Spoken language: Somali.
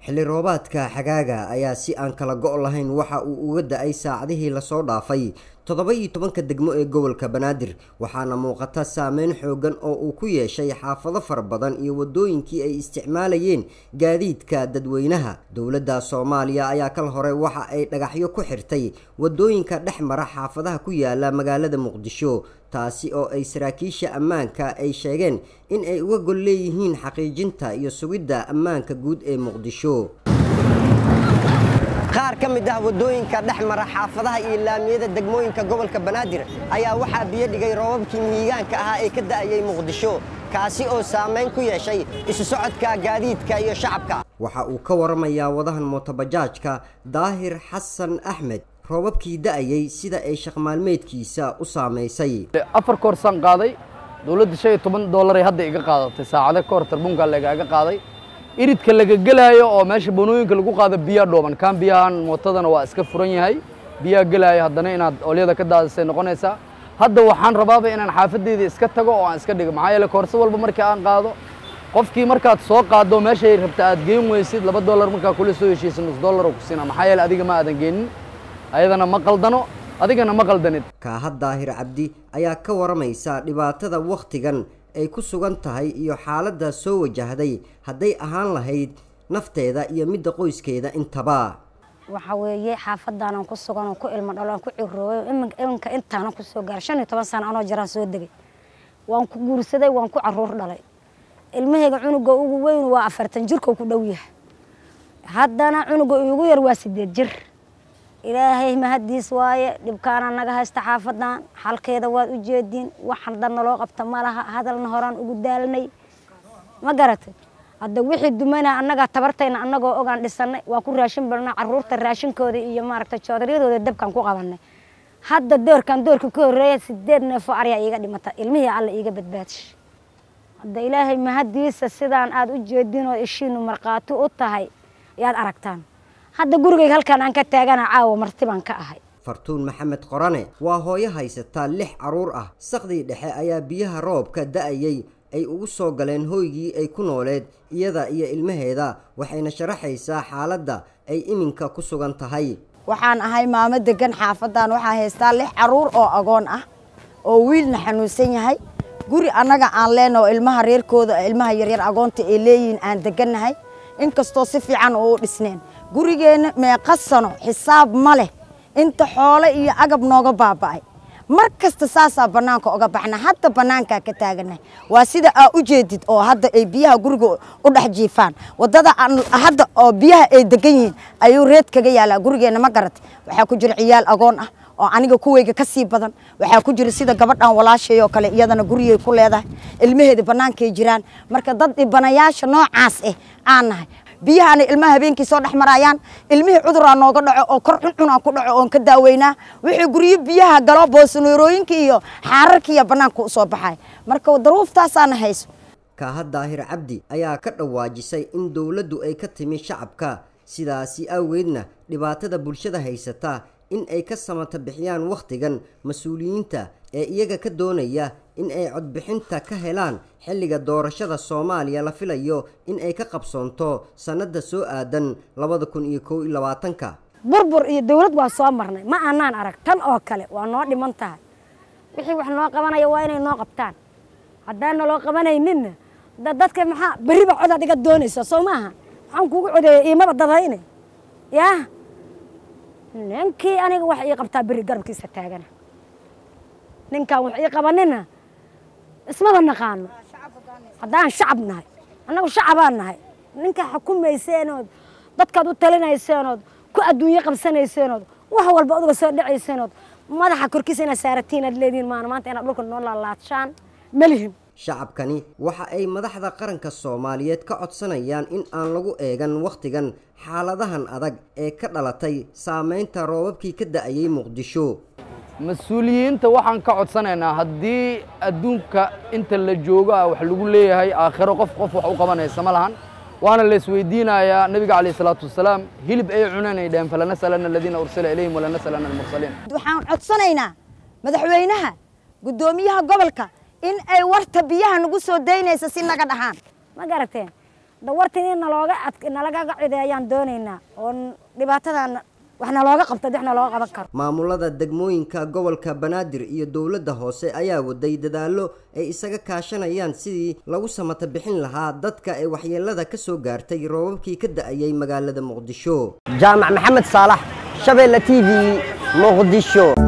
xilli roobaadka xagaaga ayaa si aan kala go' lahayn waxa uu uga da-ay saacadihii lasoo dhaafay toddoba iyo tobanka degmo ee gobolka banaadir waxaana muuqata saameyn xoogan oo uu ku yeeshay xaafado fara badan iyo waddooyinkii ay isticmaalayeen gaadiidka dadweynaha dowladda soomaaliya ayaa kal hore waxa ay dhagaxyo ku xirtay waddooyinka dhex mara xaafadaha ku yaala magaalada muqdisho taasi oo ay saraakiisha ammaanka ay sheegeen in ay uga gol leeyihiin xaqiijinta iyo sugidda ammaanka guud ee muqdisho qaar ka mid ah waddooyinka dhex mara xaafadaha iyo laamiyada degmooyinka gobolka banaadir ayaa waxaa biyo dhigay roobabkii mihigaanka ahaa ee ka da'ayay muqdisho kaasi oo saamayn ku yeeshay isu socodka gaadiidka iyo shacabka waxa uu ka waramayaa wadahan mootobajaajka daahir xasan axmed roobabkii da'ayay sida ay shaqmaalmeedkiisa u saamaysay afar koorsaan qaaday dowladda shan iyo toban dollaray hadda iga qaadatay saacado ka hor tarbunkaa lagaaga qaaday iridka laga gelaayo oo meesha banooyinka lagu qaado biyaa dhooban kaan biyahan mootadana waa iska furan yahay biyaa gelaayo haddana inaad olyada ka daadisay noqonaysaa hadda waxaan rabaaba inaan xaafadeyda iska tago oo aan iska dhigo maxaa yeele koorso walba markii aan qaado qofkii markaad soo qaado meeshay rabta aad geen weysid laba dollar markaa kula soo heshiisa nus dollar oo ku siina maxaa yeele adiga ma aadan geenin ayadana ma qaldano adigana ma qaldanid kaahad daahir cabdi ayaa ka waramaysa dhibaatada wakhtigan ay ku sugan tahay iyo xaaladda soo wajahday hadday ahaan lahayd nafteeda iyo midda qoyskeeda intaba waxa weeye xaafadaanan ku sugan oo ku ilmo dhalo aan ku ciroobay iminka intaanan ku soo gaaray shan iyo toban sano anoo jiraan soo degay waan ku guursaday waan ku caruur dhalay ilmahayga cunuga ugu weyn waa afartan jirkoo ku dhow yahay haddana cunuga iigu yar waa sideed jir ilaahay mahadiis waaye dhibkaana naga haysta xaafadan xalkeeda waad u jeediin waxan dadna loo qabta ma laha hadalna horaan ugu daalnay ma garatay hadda wixii dumayna annagaa tabartayna annagoo ogaan dhisanay waa ku raashin balna caruurta raashinkooda iyo maaragtay joodaryadooda dabkaan ku qabanay hadda doorkan doorka ka horreeya sideed neefoo aryaa iiga dhimata ilmihii alla iiga badbaadish hadda ilaahay mahadiisa sidaan aad u jeediin oo ishiinu markhaati u tahay yaad aragtaan hadda gurigayga halkaan aan ka taagana caawa marti baan ka ahay fartuun maxamed qorane waa hooyo haysataa lix carruur ah saqdii dhexe ayaa biyaha roobka da'ayay ay ugu soo galeen hooygii ay ku nooleed iyada iyo ilmaheeda waxayna sharaxaysaa xaaladda ay iminka ku sugan tahay waxaan ahay maamo degan xaafadan waxaa haystaa lix carruur oo agoon ah oo wiilna xanuunsan yahay guri annaga aan leenaho ilmaha reerkooda ilmaha yaryar agoonta ay leeyihiin aan degannahay inkastoo si fiican oo u dhisneen gurigeenna meeqa sano xisaab ma leh inta xoole iyo agab nooga baaba'ay mar kasta saasaa bannaanka oga baxna hadda bannaankaa ka taaganahay waa sida aa u jeedid oo hadda ay biyaha guriga u dhex jiifaan waddada hadda oo biyaha ay degan yihiin ayuu reed kaga yaalaa gurigeenna ma garatay waxaa ku jira ciyaal agoon ah oo aniga kuweyga ka sii badan waxaa ku jira sida gabadhan walaashay oo kale iyadana gurigay ku leedahay ilmaheeda bannaankay jiraan marka dad dhibanayaasha noocaas ah aan nahay biyahaana ilmaha habeenkii soo dhex maraayaan ilmihii cuduraa nooga dhaco oo kor cuncunaa ku dhaco oon ka daaweynaa wixii guryo biyaha galo boosanoorooyinka iyo xaararka iyo bannaanka u soo baxay marka daruuftaasaana hayso kaahad daahir cabdi ayaa ka dhawaajisay in dowladdu ay ka timi shacabka sidaasi awgeedna dhibaatada bulshada haysata in ay ka samata bixiyaan wakhtigan mas-uuliyiinta ee iyaga ka doonaya in ay codbixinta ka helaan xilliga doorashada soomaaliya la filayo in ay ka qabsoonto sannadda soo aadan labada kun iyo kow iyo labaatanka burbur iyo dawlad waa soo marnay ma aanaan arag tan oo kale waa noo dhiman tahay wixii wax noo qabanaya waa inay noo qabtaan haddaana loo qabanayninna dadka maxaa berriba codaad iga doonaysa soo maaha maxaan kugu codeeya iimaba dadayne yaa ninkii aniga wax ii qabtaa berri garabkiisa taagana ninkaan wax ii qabanina ismaba naqaano haddaan shacab nahay annagu shacabaan nahay ninkaa xukumayseenood dadkaad u talinayseenood ku adduunyo qabsanayseenood wax walba oduga soo dhacayseenood madaxa korkiisa inaad saaratiin aad leedihiin maana maanta inaad dhulka noo laalaadshaan malihin shacabkani waxa ay madaxda qaranka soomaaliyeed ka codsanayaan in aan lagu eegan wakhtigan xaaladahan adag ee ka dhalatay saameynta roobabkii ka da'ayay muqdisho mas-uuliyiinta waxaan ka codsanaynaa haddii adduunka inta la joogo ah wax lagu leeyahay aakhiro qof qof wax u qabanaysa ma lahan waana la isweydiinayaa nebiga calayh isalaatu wasalaam hilib ay cunanay dheheen falanas'alanna aladiina ursila ilayhim walanas'alanna almursaliin waxaan codsanaynaa madaxweynaha guddoomiyaha gobolka in ay warta biyaha nagu soo daynaysa si naga dhahaan ma garateen dawartin in nalooga nalagaga cideeyaan doonaynaa oo dhibaatadan wax nalooga qabto wax nalooga qaban karo maamulada degmooyinka gobolka banaadir iyo dowladda hoose ayaa waday dadaallo ay isaga kaashanayaan sidii lagu samata bixin lahaa dadka ee waxyeelada ka soo gaartay roobabkii ka da-ayay magaalada muqdisho jaamac maxamed saalax shabeelle t v muqdisho